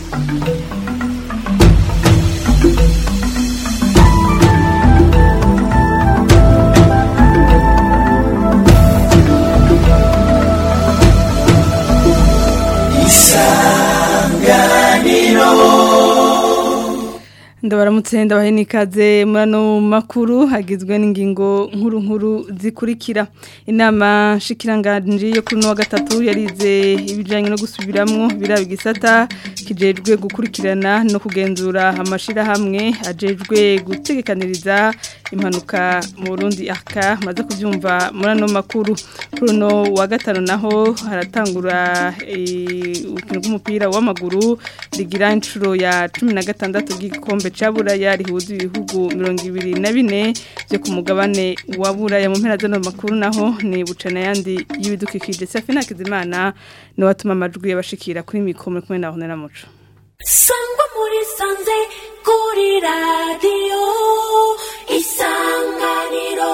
ndabaramutse ndabahe n'ikaze muri ano makuru hagizwe n'ingingo nkuru nkuru zikurikira inama nshikiranganji yo kuri uno wa gatatu yarize ibijyanye no gusubiramwo biraba igisata kijejwe gukurikirana no kugenzura amashyirahamwe ajejwe gutegekaniriza impanuka mu Burundi aka maze kubyumva muri ano makuru kuri uno wa gatanu naho haratangura urukino rw'umupira w'amaguru rigira inshuro ya cumi na gatandatu bw'igikombe cya buraya rihuza ibihugu mirongo ibiri na bine byo ku mugabane wa buraya mu mpera z'ano makuru naho ni bucana yandi y'ibidukikije safina kizimana ni watuma amajwi yabashikira kuri mikoro kumwe na honera muco sangwa muri sanze kuri radiyo isanganiro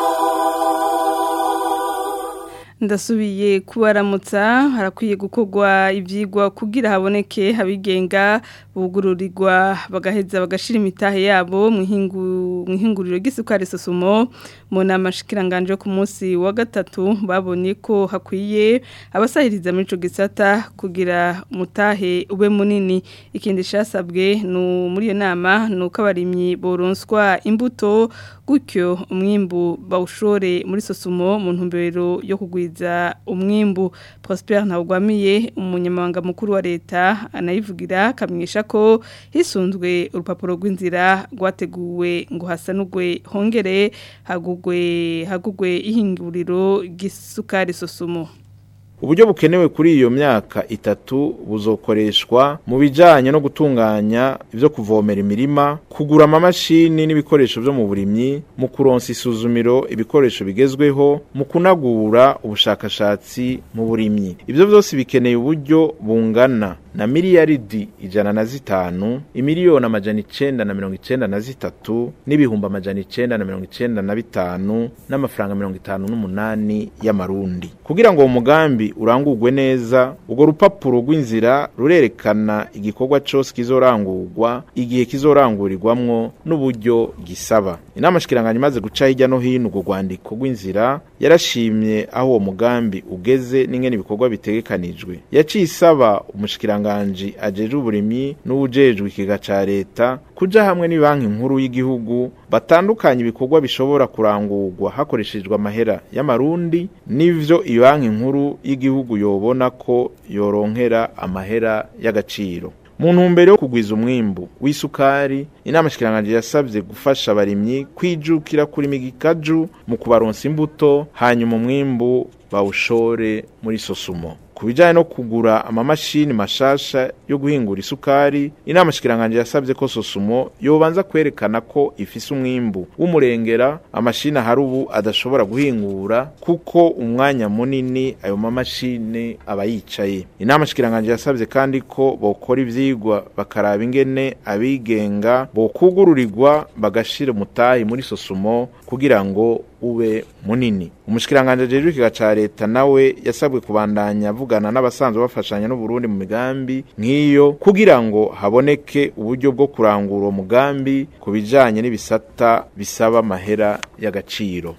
ndasubiye kubaramutsa harakwiye gukorwa ibyigwa kugira haboneke abigenga bugururirwa bagaheza bagashira imitahe yabo mu ihinguriro ry'isukari sosumo mu nama shikiranganje ku munsi wa gatatu babonye ko hakwiye abasahiriza muri ico gisata kugira umutahe ube munini ikindi cyasabwe muri iyo nama ni uko abarimyi boronswa imbuto gutyo umwimbu bawushore muri sosumo mu ntumbero yo kugwiza umwimbu Prosper ntawugwamiye umunyamabanga mukuru wa leta anayivugira akamenyesha ko hisunzwe urupapuro rw'inzira rwateguwe ngo hasanugwe hongere hagugwe hagugwe ihinguriro ry'isukari sosumo uburyo bukenewe kuri iyo myaka itatu buzokoreshwa mu bijanye no gutunganya ivyo kuvomera imirima kugura amamashini n'ibikoresho vyo mu burimyi mu kuronsa isuzumiro ibikoresho bigezweho mu kunagura ubushakashatsi mu burimyi ivyo vyose bikeneye uburyo bungana na miliyaridi ijana na zitanu imiliyoni amajana icenda na mirongo icenda na zitatu n'ibihumbi amajana icenda na mirongo icenda na bitanu n'amafaranga mirongo itanu n'umunani y'amarundi kugira ngo uwo mugambi urangurwe neza urwo rupapuro rw'inzira rurerekana igikorwa cyose kizorangurwa igihe kizorangurirwamwo n'uburyo gisaba inama shikiranganya imaze guca hirya no hino urwo rwandiko rw'inzira yarashimye aho uwo mugambi ugeze n'ingene ibikorwa bitegekanijwe yaciye isaba umushikiranganji ajeje uburimyi n'uwujejwe ikiga ca leta kuja hamwe ni banki nkuru y'igihugu batandukanye ibikorwa bishobora kurangurwa hakoreshejwe amahera y'amarundi n'ivyo iyo banki nkuru y'igihugu yobona ko yoronkera amahera y'agaciro mu ntumbero yo kugwiza umwimbu w'isukari inama shikiranganje yasabye gufasha abarimyi kwijukira kurima igikaju mu kubaronsa imbuto hanyuma umwimbu bawushore muri sosumo ku bijyanye no kugura amamashini mashasha yo guhingura isukari inama shikiranganje yasabye ko sosumo yobanza kwerekana ko ifise umwimbu w'umurengera amashini ahari ubu adashobora guhingura kuko umwanya munini ayo mamashini aba yicaye inama shikiranganje yasabye kandi ko bokora ivyigwa bakaraba ingene abigenga bokugururirwa bagashira umutahi muri sosumo kugira ngo ube munini umushikiranganje ajejwe ikiga ca leta nawe yasabwe kubandanya avugana n'abasanzwe bafashanya n'Uburundi mu migambi nk'iyo kugira ngo haboneke uburyo bwo kurangura uwo mugambi ku bijanye n'ibisata bisaba amahera y'agaciro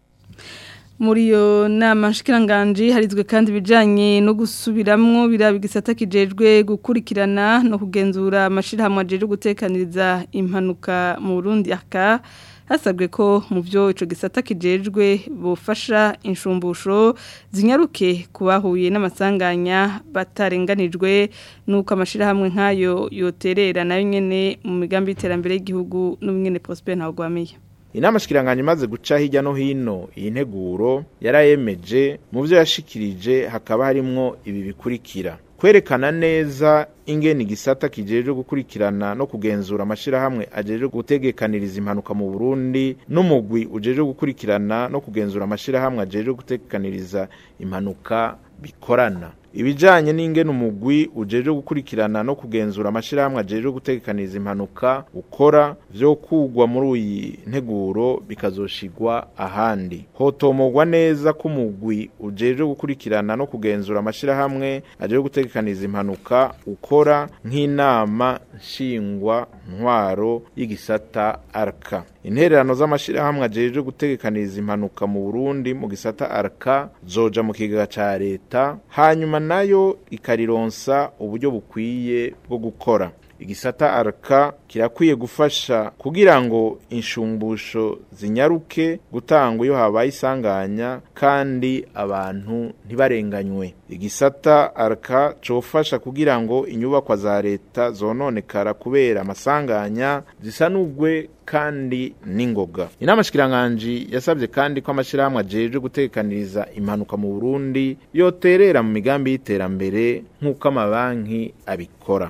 muri iyo nama nshikiranganji harizwe kandi ibijyanye no gusubiramwo biraba igisata kijejwe gukurikirana no kugenzura amashyirahamwe ajejwe gutekaniriza impanuka mu Burundi aka hasabwe ko mu byo ico gisata kijejwe bufasha inshumbusho zinyaruke kubahuye n'amasanganya batarenganijwe nuko amashirahamwe nkayo yoterera nayo nyene mu migambi y'iterambere y'igihugu n'ubwene Prosper ntawugwamiye inama shikiranganya imaze guca hirya no hino iyi nteguro yarayemeje mu byo yashikirije hakaba harimwo ibi bikurikira kwerekana neza ingene igisata kijejwe gukurikirana no kugenzura amashirahamwe ajejwe gutegekaniriza impanuka mu Burundi n'umugwi ujejwe gukurikirana no kugenzura amashirahamwe ajejwe gutegekaniriza impanuka bikorana ibijanye n'ingene umugwi ujeje gukurikirana no kugenzura amashirahamwe ajeje gutegekaniza impanuka ukora vyo kugwa muri uyi nteguro bikazoshigwa ahandi hotomogwa neza ko umugwi ujeje gukurikirana no kugenzura amashirahamwe ajeje gutegekaniza impanuka ukora nk'inama nshingwa ntwaro y'igisata arka intererano z'amashirahamwe ajeje gutegekaniza impanuka mu Burundi mu gisata arka zoja mu kigega ca leta hanyuma nayo ikarironsa uburyo bukwiye bwo gukora igisata arka kirakwiye gufasha kugira ngo inshumbusho zinyaruke gutangwa iyo habaye isanganya kandi abantu ntibarenganywe igisata arka cofasha kugira ngo inyubakwa za leta zononekara kubera amasanganya zisanugwe kandi n'ingoga inama shikiranganji yasabye kandi ko amashirahamwe ajeje gutekaniriza impanuka mu Burundi yoterera mu migambi y'iterambere nk'uko amabanki abikora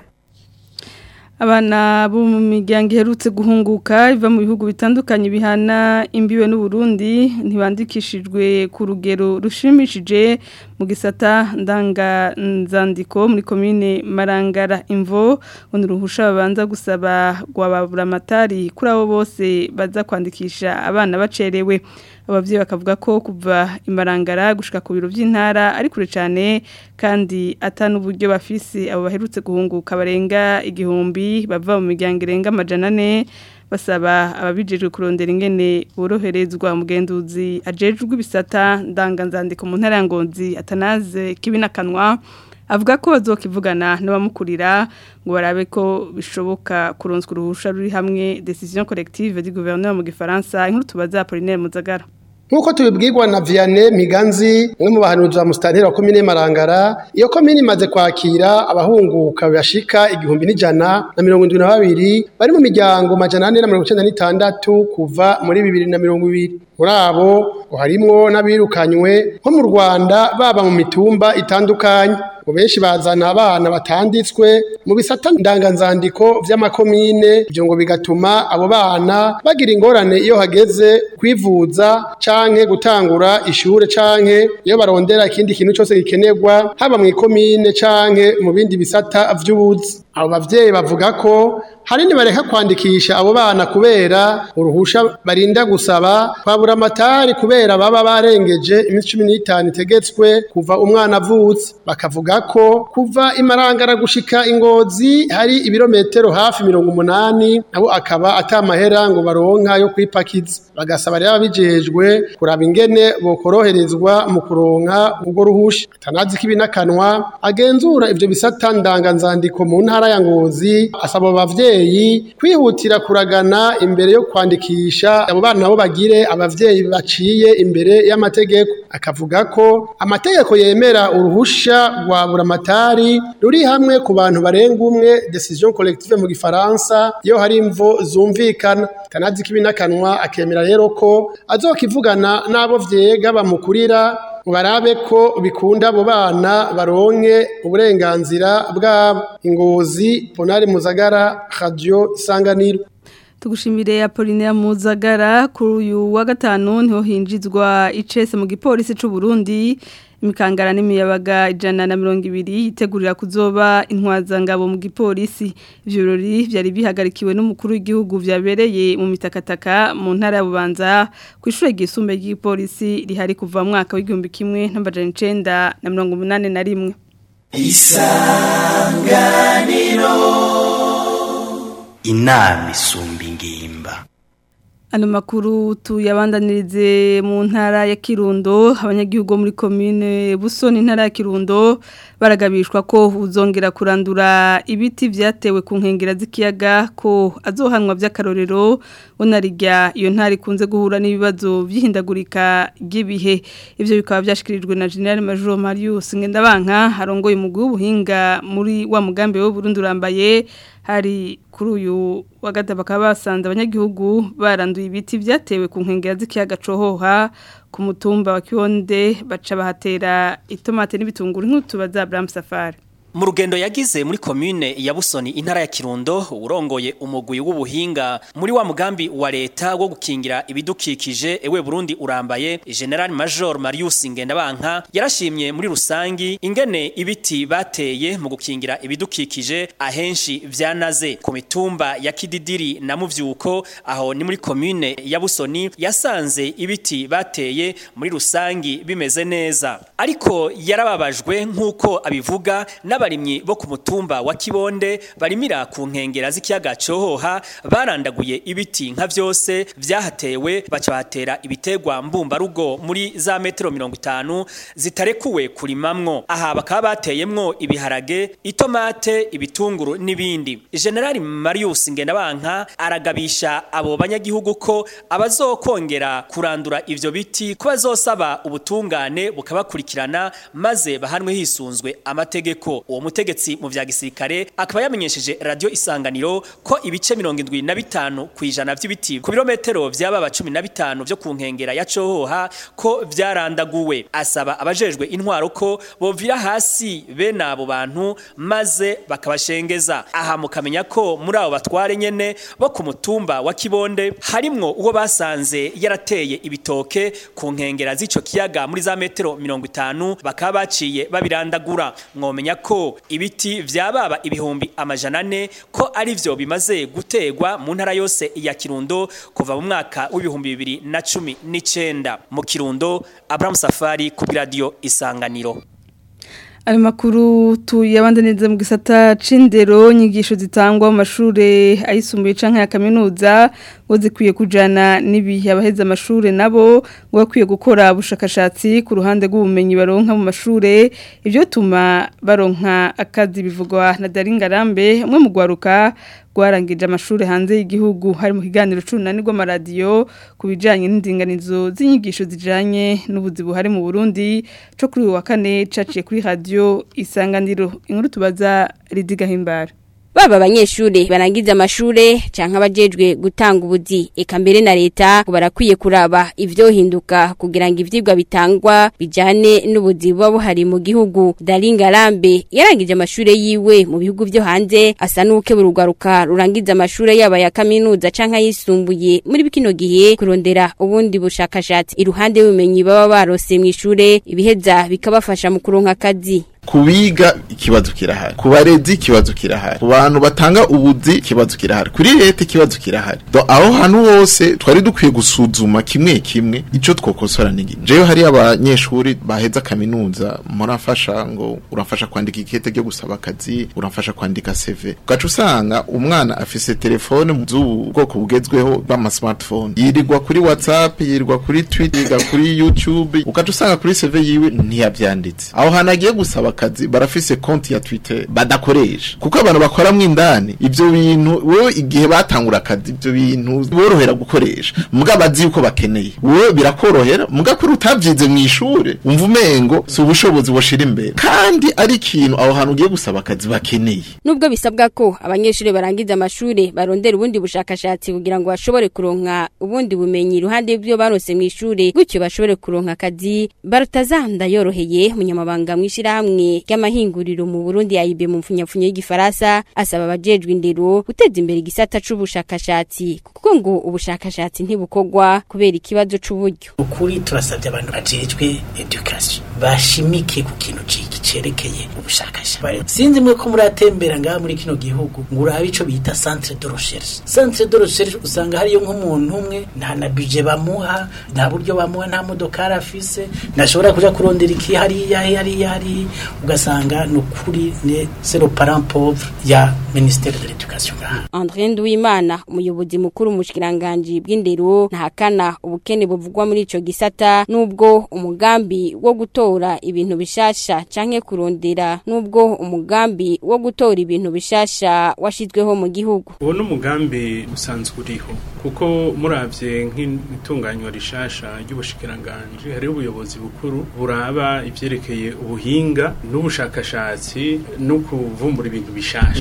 abana bo mu miryango iherutse guhunguka iva mu bihugu bitandukanye bihana imbibe n'uburundi ntibandikishijwe ku rugero rushimishije mu gisata ndanganzandiko muri komine marangara imvo undi ruhusha babanza gusaba rwababura amatari kuri abo bose baza kwandikisha abana bacerewe ababyeyi bakavuga ko kuva imarangara gushika ku biro by'intara ari kure cyane kandi atanu uburyo bafise abo baherutse guhunguka barenga igihumbi bava mu miryango irenga amajana ane basaba ababijejwe kurondera ingene boroherezwa umugenduzi ajejwe ibisata ndanganzandiko mu ntara ya Ngozi atanaze kibinakanwa avuga ko bazokivugana n'abamukurira ngo barabe ko bishoboka kuronswa uruhusha ruri hamwe decision collective du gouvernement mu gifaransa inkuru tubaza Apollinaire Muzagara Nkuko tubibwirwa na Vianney Miganzi umwe mu bahanuzi ba Mustanteri wa komine Marangara iyo komine imaze kwakira abahunguka bashika igihumbi n'ijana na mirongo indwi na babiri bari mu miryango majana ane na mirongo icenda n'itandatu kuva muri bibiri na mirongo ibiri muri abo harimwo n'abirukanywe nko mu Rwanda baba mu mitumba itandukanye ngo benshi bazana abana batanditswe mu bisata ndanganzandiko vy'amakomine ivyo ngo bigatuma abo bana bagira ingorane iyo hageze kwivuza canke gutangura ishure canke iyo barondera ikindi kintu cyose gikenerwa haba mu ikomine canke mu bindi bisata vy'ubuzi abo bavyeyi bavuga ko hari bareka kwandikisha abo bana kubera uruhusha barinda gusaba kwabura amatari kubera baba barengeje iminsi cumi n'itanu itegetswe kuva umwana avutse bakavuga ko kuva imarangara gushika ingozi hari ibirometero hafi mirongo umunani nabo akaba atamahera ngo baronka yo kwipakiza bagasaba rero ababijejwe kuraba ingene bokoroherezwa mu kuronka ubwo ruhusha atanazi k'ibinakanwa agenzura ivyo bisata ndanganzandiko mu ntara ya ngozi asaba abavyeyi kwihutira kuragana imbere yo kwandikisha abo bana nabo bagire abavyeyi baciye imbere y'amategeko akavuga ko amategeko yemera uruhusha rwa buramatari ruri hamwe ku bantu barenga umwe decision collective mu gifaransa iyo hari imvo zumvikana tanazi k'ibinakanwa akemera rero ko azokivugana n'abo vyega bamukurira barabe ko bikunda abo bana baronke uburenganzira bwabo ingozi ponari muzagara radio isanganiro tugushimire Apollinaire Muzagara kuri uyu wa gatanu niho hinjizwa icese mu gipolisi c'u Burundi imikangara n'imiyabaga ijana na mirongo ibiri yitegurira kuzoba intwazangabo mu gipolisi ivyo birori vyari bihagarikiwe n'umukuru w'igihugu vyabereye mu mitakataka mu ntara ya Bubanza ku ishure ryisumbuye ry'igipolisi rihari kuva mu mwaka w'igihumbi kimwe n'amajana icenda na mirongo umunani na rimwe isanganiro inama isumba ingimba Ano makuru tuyabandanirize mu ntara ya Kirundo abanyagihugu muri commune Busoni ntara ya Kirundo baragabishwa ko uzongera kurandura ibiti vyatewe ku nkengera z'ikiyaga ko azohanwa by'akarorero onarijya iyo ntara ikunze guhura n'ibibazo by'ihindagurika ry'ibihe ivyo bikaba byashikirijwe na General Major Marius Ngendabanka arongoye umugwi w'ubuhinga muri wa mugambi wo Burundi urambaye hari kuri uyu wa gatatu bakaba basanze abanyagihugu baranduye ibiti byatewe ku nkengero z'ikiyaga cohoha ku mutumba wa Kionde baca bahatera itomate n'ibitunguru nk'utuba za Abraham Safari mu rugendo yagize muri komune ya Busoni intara ya Kirundo urongoye umugwi w'ubuhinga muri wa mugambi wa leta wo gukingira ibidukikije ewe Burundi urambaye General Major Marius Ngendabanka yarashimye muri rusangi ingene ibiti bateye mu gukingira ibidukikije ahenshi vyanaze ku mitumba ya Kididiri na Muvyuko aho ni muri komune ya Busoni yasanze ibiti bateye muri rusangi bimeze neza ariko yarababajwe nk'uko abivuga n'abarimyi bo ku mutumba wa Kibonde barimira ku nkengera z'ikiyaga Cohoha barandaguye ibiti nka vyose vyahatewe bacahatera ibitegwa mbumba rugo muri za metero 50 zitarekuwe kurimamwo aha bakaba bateyemwo ibiharage itomate ibitunguru n'ibindi General Marius Ngendabanka aragabisha abo banyagihugu ko abazokongera kurandura ivyo biti ko bazosaba ubutungane bukabakurikirana maze bahanwe hisunzwe amategeko uwo mutegetsi mu vya gisirikare akaba yamenyesheje radio isanganiro ko ibice 75 kwijana vy'ibiti ku birometero vy'ababa 15 vyo ku nkengera ya Cohoha ko vyarandaguwe asaba abajejwe intwaro ko bovira hasi bene abo bantu maze bakabashengeza aha mukamenya ko muri abo batware nyene bo ku mutumba wa Kibonde harimwo uwo basanze yarateye ibitoke ku nkengera z'ico kiyaga muri za metero 50 bakaba baciye babirandagura mwomenya ko ibiti vyababa ibihumbi amajana ane ko ari vyo bimaze gutegwa mu ntara yose ya Kirundo kuva mu mwaka w'ibihumbi bibiri na cumi n'icenda mu Kirundo Abraham Safari ku radio Isanganiro Ayo makuru tuyabandaniriza mu gisata c'indero nyigisho zitangwa mu mashure ayisumbuye canke ya kaminuza ngo zikwiye kujana n'ibihe abaheza amashure nabo ngo bakwiye gukora ubushakashatsi ku ruhande rw'ubumenyi baronka mu mashure ivyo tuma baronka akazi bivugwa na Daringarambe umwe mu gwaruka rwarangije amashuri hanze y'igihugu hari mu kiganiro c'unani rw'amaradiyo ku bijanye n'indinganizo z'inyigisho zijanye n'ubuzi buhari mu Burundi co kuri uyu wa kane caciye kuri radio isanganiro inkuru tubaza Ridiga Himbara baba abanyeshure barangiza amashure canke abajejwe gutanga ubuzi eka mbere na leta barakwiye kuraba ivyohinduka kugira ngo ivyigwa bitangwa bijane n'ubuzi buba buhari mu gihugu Daringa Lambe yarangije amashure yiwe mu bihugu vyo hanze asa nuke burugaruka rurangiza amashure yaba ya kaminuza canke ayisumbuye muri bikino gihe kurondera ubundi bushakashatsi iruhande y'ubumenyi baba barose mw'ishure ibiheza bikabafasha mu kuronka akazi kubiga ikibazo kirahari ku barezi ikibazo kirahari ku bantu batanga ubuzi ikibazo kirahari kuri leta ikibazo kirahari do aho hantu hose twari dukwiye gusuzuma kimwe kimwe ico twokosora n'igi jewe hari abanyeshuri baheza kaminuza murafasha ngo urafasha kwandika ikete ryo gusaba akazi urafasha kwandika CV ugaca usanga umwana afise telefone mu z'ubu bwoko bugezweho bw'ama smartphone yirirwa kuri WhatsApp yirirwa kuri Twitter yiga kuri YouTube ugaca usanga kuri CV yiwe ntiyavyanditse aho hantu agiye gusaba akazi barafise konti ya Twitter badakoresha kuko abantu bakoramwo indani ivyo bintu wewe igihe batangura akazi ivyo bintu borohera gukoresha muga bazi yuko bakeneye wewe birakorohera muga kuri utavyize mu ishure umva umengo si ubushobozi boshira imbere kandi ari ikintu aho hantu ugiye gusaba akazi bakeneye nubwo bisabwa ko abanyeshure barangiza amashure barondera ubundi bushakashatsi kugira ngo bashobore kuronka ubundi bumenyi iruhande y'ibyo barose mu ishure gutyo bashobore kuronka akazi barutazanda yoroheye munyamabanga mw'ishirahamwe ry'amahinguriro mu Burundi yayibe mu mfunyapfunyo y'igifaransa asaba abajejwe indero guteza imbere igisata c'ubushakashatsi kuko ngo ubushakashatsi ntibukogwa kubera ikibazo c'uburyo ukuri turasabye abantu bajejwe education bashimike ku kintu ciki cerekeye ubushakashatsi sinzi mwe ko muratembera ngaha muri kino gihugu ngo urabe ico bita centre de recherche centre de recherche usanga hariyo nk'umuntu umwe nta na budget bamuha nta buryo bamuha nta modokari afise ntashobora kuja kurondera iki hariya hariya hariya ugasanga ni ukuri ne zero parent pauvre ya ministère de l'éducation ngaha André Nduwimana umuyobozi mukuru mu bushikiranganje bw'indero ntahakana ubukene buvugwa muri ico gisata nubwo umugambi wo gutora ibintu bishasha canke kurondera nubwo umugambi wo gutora ibintu bishasha washizweho mu gihugu uwo n'umugambi usanzwe uriho kuko muravye nk'itunganywa rishasha ry'ubushikiranganje hariho ubuyobozi bukuru buraba ivyerekeye ubuhinga n'ubushakashatsi no kuvumbura ibintu bishasha iyo direction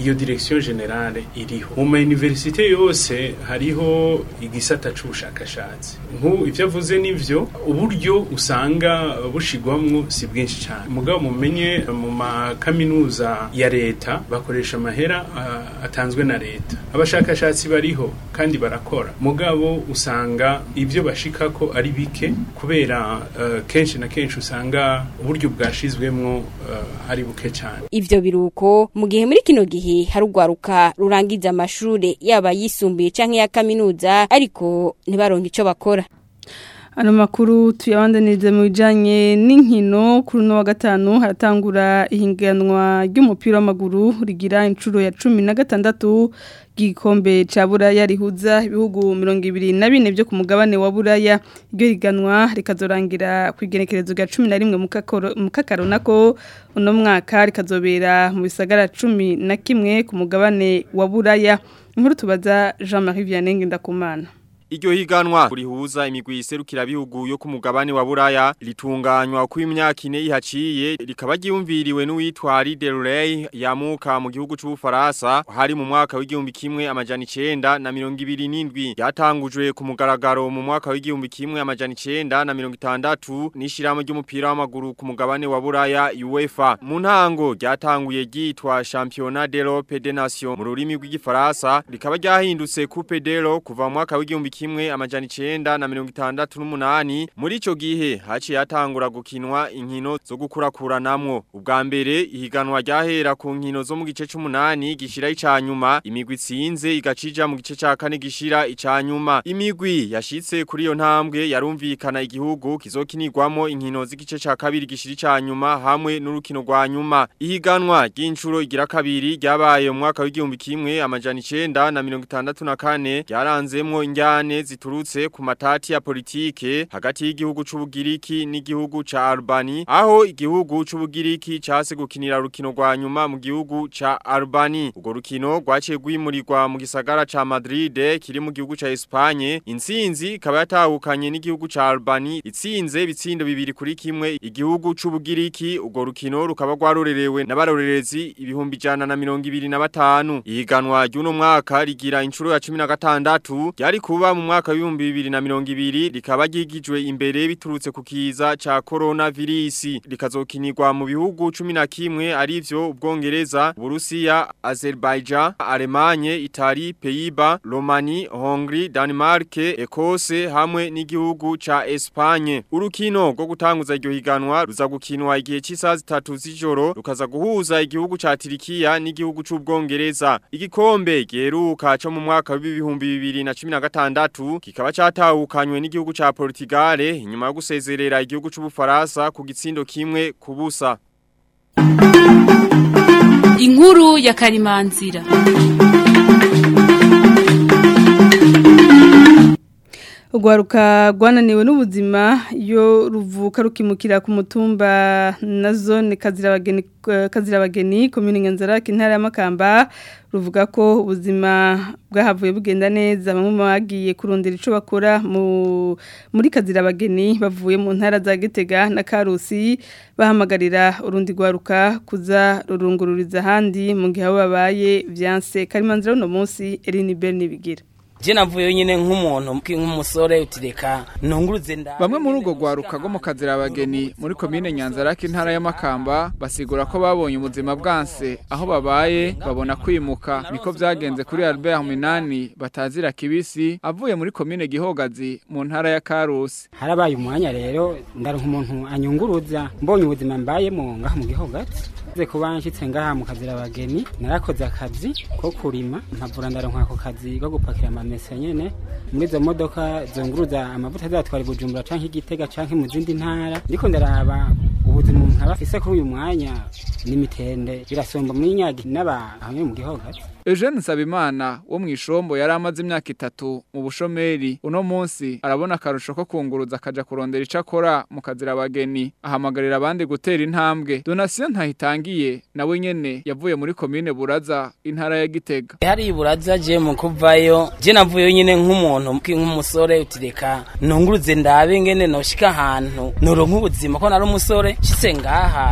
direction generale iriho mu ma universite yose hariho igisata c'ubushakashatsi nk'ubu ivyo avuze nivyo uburyo usanga bushigwamwo si bwinshi cyane mugabo mumenye mu makaminuza ya leta bakoresha amahera uh, atanzwe na leta abashakashatsi bariho kandi barakora mugabo usanga ivyo bashikako ari bike kubera uh, kenshi na kenshi usanga uburyo bwashizwemwo uh, ari buke cyane ivyo biruko mu gihe muri kino gihe hari urwaruka rurangiza amashure yaba yisumbuye canke ya kaminuza ariko ntibaronke ico bakora Ano makuru tuyabandaniriza mu bijanye n'inkino kuri no wa gatanu haratangura ihinganwa ry'umupira w'amaguru rigira inshuro ya 16 gikombe ca Buraya rihuza ibihugu 24 byo ku mugabane wa Buraya iryo higanwa rikazorangira ku igenekerezo rya 11 mu kakaro nako uno mwaka rikazobera mu bisagara 11 ku mugabane wa Buraya inkuru tubaza Jean-Marie Vianney Ndakumana Iryo higanwa rihuza imigwi iserukira bihugu yo ku mugabane wa Buraya litunganywa ku imyaka ine ihaciye rikaba ryumviriwe n'uwitwa Ari Delray yamuka mu gihugu c'Ubufaransa hari mu mwaka w'igihumbi kimwe amajana 9 na 27 yatangujwe ku mugaragaro mu mwaka w'igihumbi kimwe amajana 9 na 60 n'ishiramo ry'umupira w'amaguru ku mugabane wa Buraya UEFA mu ntango ryatanguye ryitwa Championnat d'Europe des Nations mu rurimi rw'igifaransa rikaba ryahindutse Coupe d'Euro kuva mu mwaka w'igihumbi kimwe amajana 9 na 68 muri ico gihe haciye hatangura gukinwa inkino zo gukurakuranamwo ubwa mbere ihiganwa ryahera ku nkino zo mu gice c'umunani gishira icanyuma imigwi itsinze igacija mu gice ca kane gishira icanyuma imigwi yashitse kuri iyo ntambwe yarumvikana igihugu kizokinirwamo inkino z'igice ca kabiri gishira icanyuma hamwe n'urukino rwa nyuma ihiganwa ry'incuro igira kabiri ryabaye mu mwaka w'igihumbi kimwe amajana 9 na 64 ryaranzemwo injyane ziturutse ku matati ya politike hagati y'igihugu c'ubugiriki n'igihugu ca Albani aho igihugu c'ubugiriki case gukinira rukino rwa nyuma mu gihugu ca Albani ugo rukino rwaciye rwimurirwa mu gisagara ca Madrid kiri mu gihugu ca Espagne intsinzi ikaba yatahukanye n'igihugu ca Albani itsinze bitsindo bibiri kuri kimwe igihugu c'ubugiriki ugo rukino rukaba rwarorerewe n'abarorerezi ibihumbi jana na mirongo ibiri na batanu ihiganwa ry'uno mwaka rigira inshuro ya cumi na gatandatu ryari kuba mu mwaka w'ibihumbi bibiri na mirongo ibiri rikaba ryigijwe imbere biturutse ku kiza ca coronavirus rikazokinirwa mu bihugu cumi na kimwe arivyo ubwongereza Burusiya Azerbaijan Alemanye Itali Pays-Bas Romani Hongrie Denmark Ekose hamwe n'igihugu ca Espagne urukino rwo gutanguza iryo higanwa ruza gukinwa igihe cy'isaha zitatu z'ijoro rukaza guhuza igihugu ca Turikiya n'igihugu c'ubwongereza igikombe giheruka cyo mu mwaka w'ibihumbi bibiri na cumi na gatandatu kikaba catahukanywe n'igihugu ca Portugal inyuma yo gusezerera igihugu c'Ubufaransa ku gitsindo kimwe ku busa Inkuru ya Karimanzira Ugwaruka rwananiwe n'ubuzima iyo ruvuka rukimukira ku mutumba na zone kazirabageni kazirabageni komune Nyanzarake intara y'Amakamba ruvuga ko ubuzima bwahavuye bugenda neza bamwe bagiye kurondera ico bakora mu muri kazirabageni bavuye mu ntara za Gitega na Karusi bahamagarira urundi gwaruka kuza rurungururiza handi mu gihe abo babaye vyanse karimanzira no munsi Eline Berni bigira Je navuye nyine nk'umuntu nk'umusore utireka nunguruze nda Bamwe muri ugo gwaruka go mu kazira abageni muri commune Nyanzarake intara y'Amakamba basigura ko babonye ubuzima bwanse aho babaye babona kwimuka niko vyagenze kuri Albert Minani batazira kibisi avuye muri commune Gihogazi mu ntara ya Karusi harabaye umwanya rero ndaronka umuntu anyunguruza mbonye ubuzima mbayemo ngaha mu Gihogazi ze kuba nshitse ngaha mu kazira abageni narakoze akazi ko kurima mpavura ndaronka ako kazi ko gupakira amamesa nyene muri izo modoka zunguruza amavuta zatwara Bujumbura canke Igitega canke mu zindi ntara ndiko ndaraba ubuzima umuntu aba afise kuri uyu mwanya n'imitende birasomba muri nyagi n'aba hamwe mu Gihogazi Eugene Nsabimana wo mu ishombo yari amaze imyaka itatu mu bushomeri uno munsi arabona akarusho ko kunguruza akaja kurondera ico akora mu kazira abageni ahamagarira abandi gutera intambwe Donatien ntahitangiye nawe nyene yavuye muri commune Buraza intara ya Gitega hari iburaza je mu kuvayo je navuye nyine nk'umuntu nk'umusore utireka nunguruze ndabe ngene noshika ahantu noronka ubuzima ko nari umusore shitse ngaha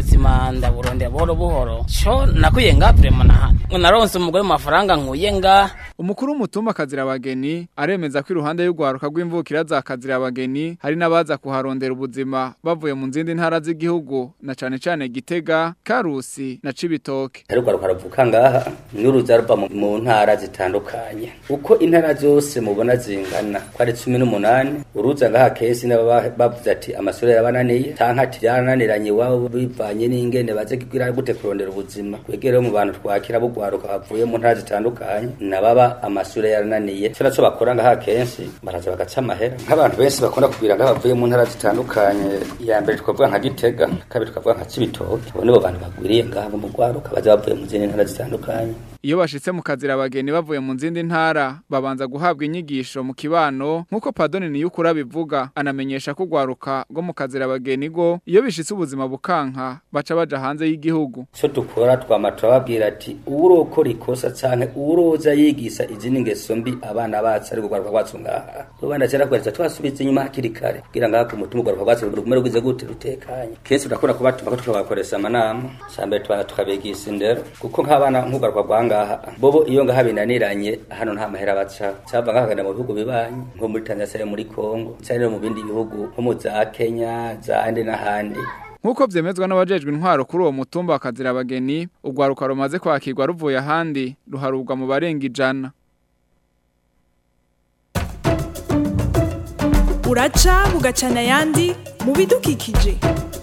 ubuzima ndaburondera buhoro buhoro co nakuye nga vrema na naronse umugore mu mafaranga nkuye nga umukuru w'umutumba kazira abageni aremeza ko iruhande y'ugwaruka rw'imvukira za kazira abageni hari n'abaza kuharondera ubuzima bavuye mu zindi ntara z'igihugu na cane cane Gitega Karusi na Cibitoke ariko ruvuka ngaha n'uruza ruva mu- mu ntara zitandukanye uko intara zose mubona zingana ko ari cumi n'umunani uruza ngaha kesi n'ababa bavuze ati amashure yarabananiye canke ati byarananiranye iwabo bivanye n'ingene baze kugira gute kurondera ubuzima kwegere mu bantu twakira bugwaruka bavuye mu ntara zitandukanye nababa amashure yarananiye cyo naco bakora ngaha kenshi baraza bagaca amahera nk'abantu benshi bakunda kubwira ngaha bavuye mu ntara zitandukanye ya mbere twavuga nka Gitega kabiri twavuga nka Cibitoke abo nibo bantu bagwiriye ngaha mu gwaruka baza bavuye mu zindi ntara zitandukanye Iyo bashitse mu kazira abageni bavuye mu zindi ntara babanza guhabwa inyigisho mu kibano nkuko Padoni Niyukura bivuga anamenyesha ko gwaruka go mu kazira abageni go iyo bishitse ubuzima bukanka baca baja hanze y'igihugu icyo dukora twama turababwira ati urokora ikosa canke uroza yigisa izindi ngeso mbi abana bacu ari kugaruka kwacu ngaha rubanda cyera kwereka twasubiza inyuma hakiri kare kugira ngo ku mutima ugaruka kwacu rugume rugize gute rutekanye kenshi turakunda kubatuma ko tukabakoresha amanama cambere tubanza tukabigisha indero kuko nk'abana nk'ugaruka rwa ngaha bobo iyo ngaha binaniranye hano nta mahera baca cava ngaha kagenda mu bihugu bibanyi nko muri Tanzania canke muri Kongo canke no mu bindi bihugu nko mu za Kenya zandi n'ahandi Nkuko vyemezwa n'abajejwe intwaro kuri uwo mutumba wa kazira abageni ugwaruka rumaze kwakirwa ruvuye ahandi ruharubwa mu barenga ijana uraca bugacana ayandi mu bidukikije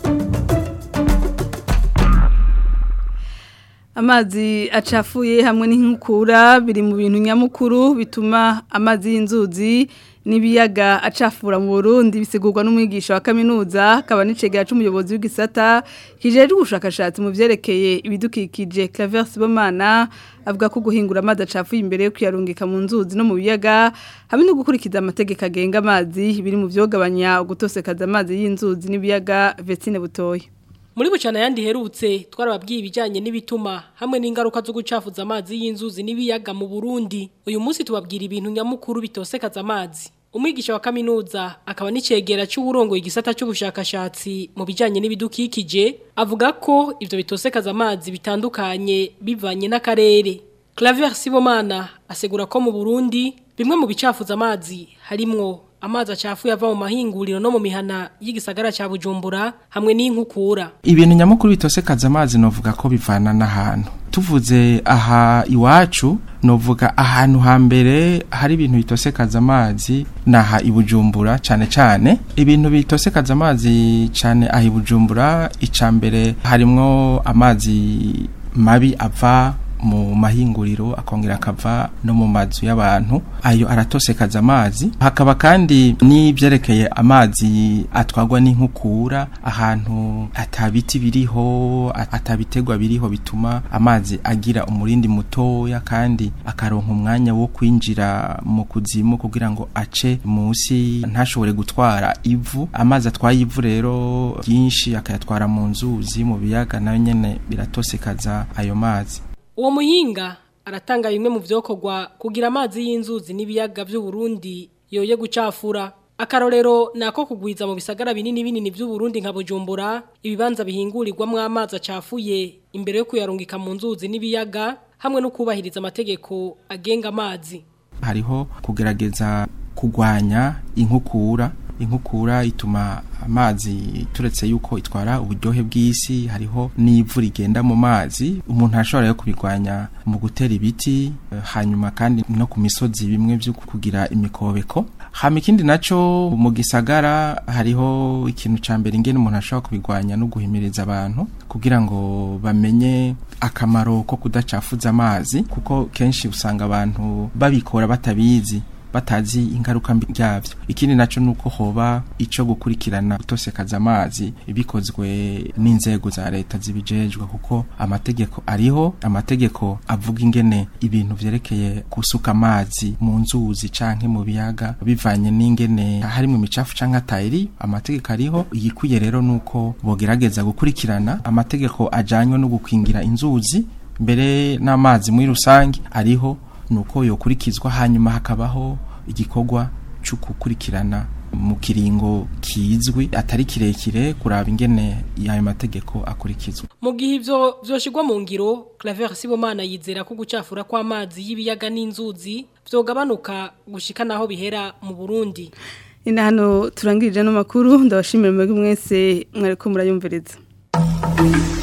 Amazi acafuye hamwe n'inkukura biri mu bintu nyamukuru bituma amazi y'inzuzi n'ibiyaga acafura mu Burundi bisigurwa n'umwigisha wa kaminuza akaba n'icegera c'umuyobozi w'igisata kijejwe ubushakashatsi mu vyerekeye ibidukikije Claver Sibomana avuga ko guhingura amazi acafuye imbere yo kuyarungika mu nzuzi no mu biyaga hamwe no gukurikiza amategeko agenga amazi biri mu vyogabanya gutosekaza amazi y'inzuzi n'ibiyaga Vestine Butoyi Muri bucana yandi herutse twarababwiye ibijanye n'ibituma hamwe n'ingaruka zo gucafuza amazi y'inzuzi n'ibiyaga mu Burundi. Uyu munsi tubabwira ibintu nyamukuru bitosekaza amazi. Umwigisha wa kaminuza akaba n'icegera c'uburongo igisata c'ubushakashatsi mu bijanye n'ibidukikije avuga ko ivyo bitosekaza amazi bitandukanye bivanye n'akarere. Claver Sibomana asegura ko mu Burundi bimwe mu bicafuza amazi harimwo amazi acafuye ava mu mahinguriro no mu mihana y'igisagara ca Bujumbura hamwe n'inkukura. ibintu nyamukuru bitosekaza amazi novuga ko bivana n'ahantu tuvuze aha iwacu novuga ahantu hambere hari ibintu bitosekaza amazi naha ibujumbura cane cane ibintu bitosekaza amazi cane aha ibujumbura icambere harimwo amazi mabi ava mu mahinguriro akongera akava no mu mazu y'abantu ayo aratosekaza amazi hakaba kandi n'ibyerekeye amazi atwagwa n'inkukura ahantu atabiti biriho atabitegwa biriho bituma amazi agira umurindi mutoya kandi akaronka umwanya wo kwinjira mu kuzimu kugira ngo ace munsi ntashobore gutwara ivu amazi atwaye ivu rero byinshi akayatwara mu nzuzi mu biyaga nayo nyene biratosekaza ayo mazi Uwo muhinga aratanga bimwe mu vyokorwa kugira amazi y'inzuzi n'ibiyaga by'u Burundi yoye gucafura. Akarorero nako kugwiza mu bisagara binini binini by'u Burundi nka Bujumbura ibibanza bihingurirwamwo amazi acafuye imbere yo kuyarungika mu nzuzi n'ibiyaga hamwe no kubahiriza amategeko agenga amazi. hariho kugerageza kugwanya inkukura inkukura ituma amazi turetse yuko itwara uburyohe bw'isi hariho n'ivu rigenda mu mazi umuntu ashobora yo kubigwanya mu gutera ibiti eh, hanyuma kandi no ku misozi bimwe byo kugira imikobeko hama ikindi naco mu gisagara hariho ikintu ca mbere ingene umuntu ashobora kubigwanya no guhimiriza abantu kugira ngo bamenye akamaro ko kudacafuza amazi kuko kenshi usanga abantu babikora batabizi batazi ingaruka mbi byavyo ikindi naco nuko hoba ico gukurikirana gutosekaza amazi bikozwe n'inzego za leta zibijejwe kuko amategeko ariho amategeko avuga ingene ibintu vyerekeye gusuka amazi mu nzuzi canke mu biyaga bivanye n'ingene harimo imicafu canke atayiri amategeko ariho igikwiye rero nuko bogerageza gukurikirana amategeko ajanywe no gukingira inzuzi mbere n'amazi muri rusange ariho nuko yokurikizwa hanyuma hakabaho igikorwa cyo gukurikirana mu kiringo kizwi atari kirekire kuraba ingene ayo mategeko akurikizwa mu gihe ivyo vyoshigwa mu ngiro Claver Sibomana yizera ko gucafura kw'amazi y'ibiyaga n'inzuzi vyogabanuka gushika naho bihera mu Burundi ina hano turangirije no makuru ndabashimira mwebwe mwese mwariko murayumviriza